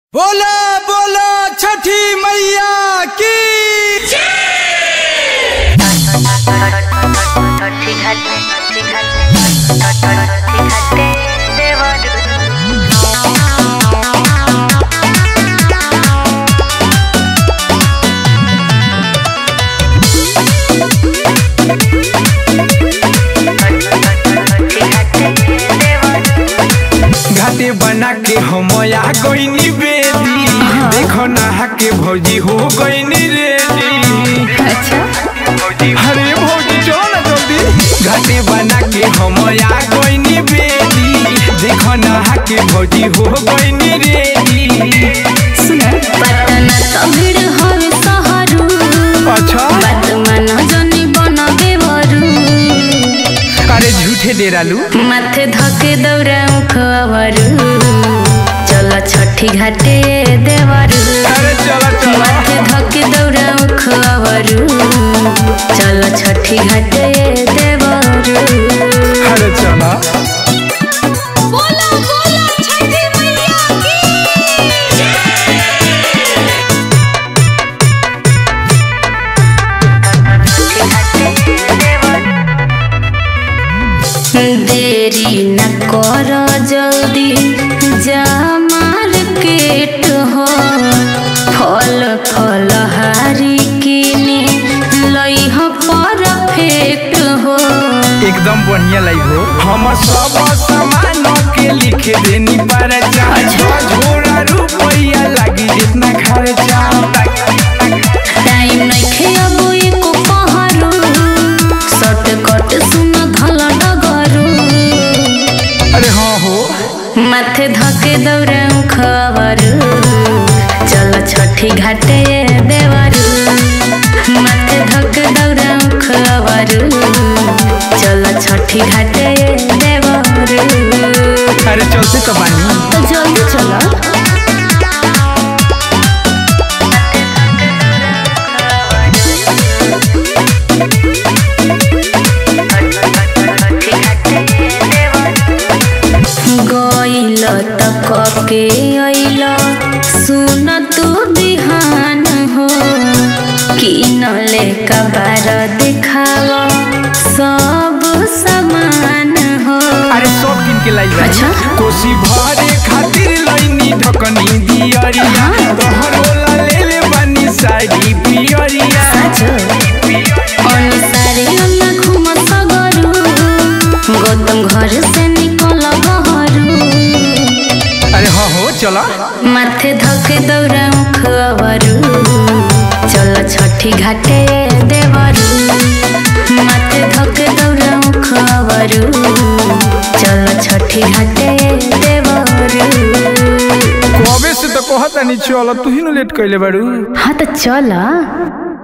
बोला बोला छठी मैया की घाटे बना के हम आ गईनी बेदी देखो नहा के भौजी हो गईनी रेडी अरे भौजी चलो ना जल्दी घाटे बना के हम आ गईनी बेदी देखो नहा के भौजी हो गईनी रेडी पटना तमिड़ हवे सहरु अच्छा बात मन जनी बनबे वरु अरे झूठे डेरालू माथे धके दौड़ाऊ खवरु चल छठी घाटे देवरु अरे चलो चलो माथे धके दौड़ाऊ खवरु चल छठी घाटे देवरु अरे चलो बोला बोला छठी मैया की देरी न कर जल्दी जा मार्केट हो फल फल हारी किने लई हो परफेक्ट हो एकदम बढ़िया लाइव हो हम सब सामान के लिख देनी पर झोरा रुपया लगी जितना खर्चा टाइम नइखे अब एको पहरू शॉर्ट कट सुन धल डगरू अरे हाँ हो माथे धके दौड़ाऊ खबरू चल छठी घाटे देवरू माथे धके दौड़ाऊ खबरू चल छठी घाटे देवरू अरे चलते तो बानी तो जल्दी चलो गइल त कके अइल सुन तू बिहान हो किनले कबार देखाव सब समान हो अरे सब किन के लाई अच्छा। कोसी भरे खातिर लईनी ढकनी दियरिया तोहरो ले ले बानी साड़ी पियरिया अनुसारे अन्ना घुम सगरू गौतम घर से निकल बहरू अरे हाँ हो चला माथे धके दौड़ाऊ खबरू चल छठी घाटे देवरू माथे धके दौड़ाऊ खबरू चल छठी घाटे देवरू कबे से तो कहता नहीं चलो तू ही न लेट कैले बाड़ू हाँ तो चल